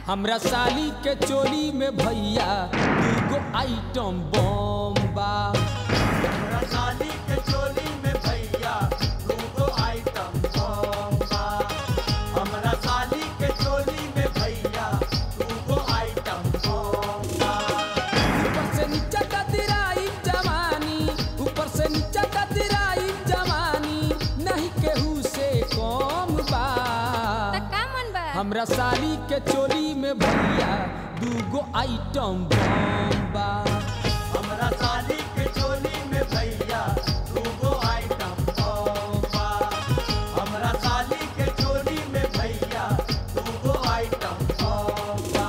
हमरा साली के चोली में भैया दूगो आइटम बम बा हमरा साली के चोली में भैया दूगो आइटम बम बा हमरा साली के चोली में भैया दूगो आइटम बम बा ऊपर से नीचे कतराई जवानी ऊपर से नीचे कतराई जवानी नहीं केहू से कम बा त का मन बा हमरा साली के चोली में भैया दूगो आइटम बम बा हमरा साली के चोली में भैया दूगो आइटम बम बा हमरा साली के चोली में भैया दूगो आइटम बम बा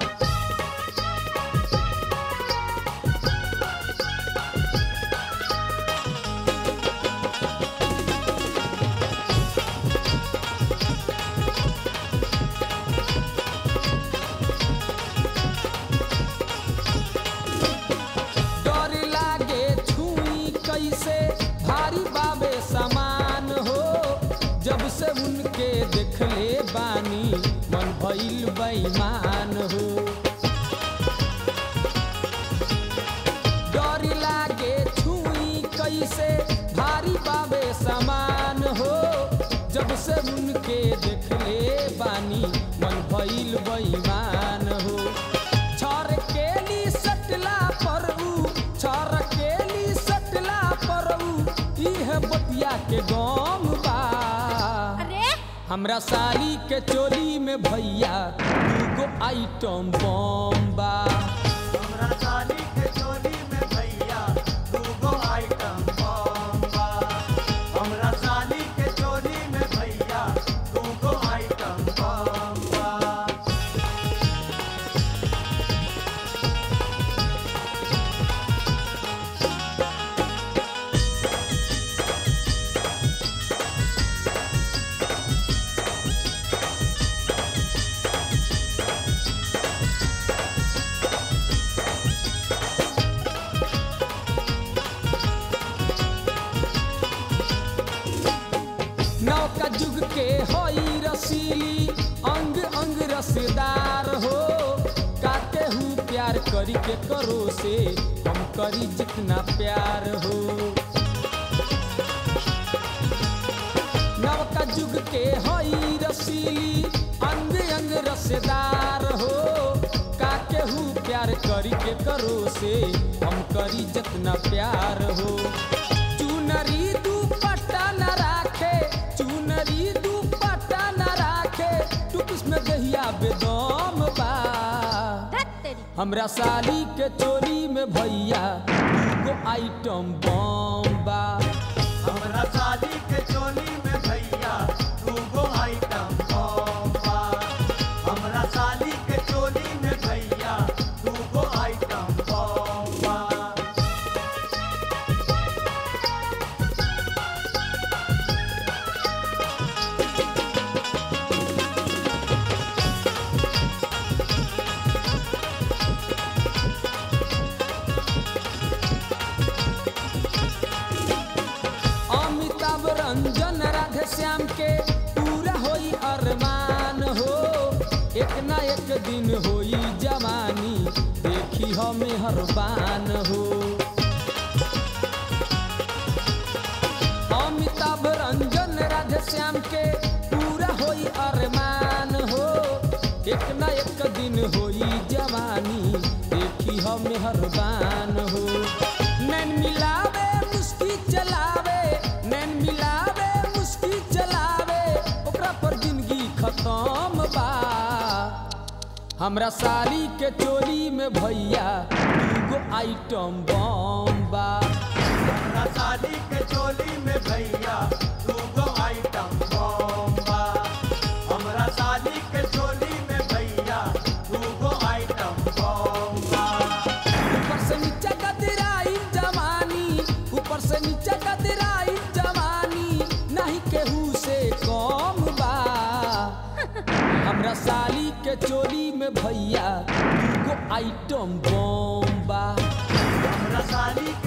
डर लागे छुई कैसे भारी बाबे समान हो जब से उनके देखले बानी मन भइल बेईमान हो डर लागे छुई कैसे भारी बाबे समान हो जब से उनके देखले बानी मन भइल बेईमान हो छर केली सटला पर ऊ छर केली सटला पर ऊ इह बतिया के गम बा अरे हमरा साली के चोली में भैया दूगो आइटम बम बा हमरा साली के चोली में भैया दूगो आइटम बम बा हमरा साली के चोली में भैया दूगो आइटम बम बा नौका जुग के होई रसीली अंग अंग रसदार हो काके हूँ प्यार करी के करो से हम करी जितना प्यार हो नवका जुग के होई रसीली अंग अंग रसदार हो काके हूँ प्यार करी के करो से हम करी जितना प्यार हो चुनरी दुपट्टा न राखे चुनरी दुपट्टा न राखे टुकिस में दहिया बेदम बा धत तेरी हमरा साली के चोरी में भैया दूगो आइटम बम बा हमरा साली के चोली में भैया दूगो आइटम बम बा हमरा साली के चोली में भैया दूगो आइटम बम बा अमिताभ रंजन राधे श्याम के पूरा होई अरमान हो एक ना एक दिन होई जवानी देखी हमें हरबान हो अमिताभ रंजन राधे श्याम के पूरा होई अरमान हो एक ना एक दिन होई जवानी देखी हमें हरबान हो नैन मिलावे मुस्की चलावे नैन मिलावे मुस्की चलावे ओकरा पर जिंदगी खत्म बा हमरा साली के चोली में भैया दूगो आइटम बम बा हमरा साली के चोली में भैया दूगो आइटम बम बा हमरा साली के चोली में भैया दूगो आइटम बम बा ऊपर से नीचे कतराई जवानी ऊपर से नीचे कतराई जवानी नहीं केहू से कम बा हमरा साली के चोली में भैया दूगो आइटम बम बा हमरा साली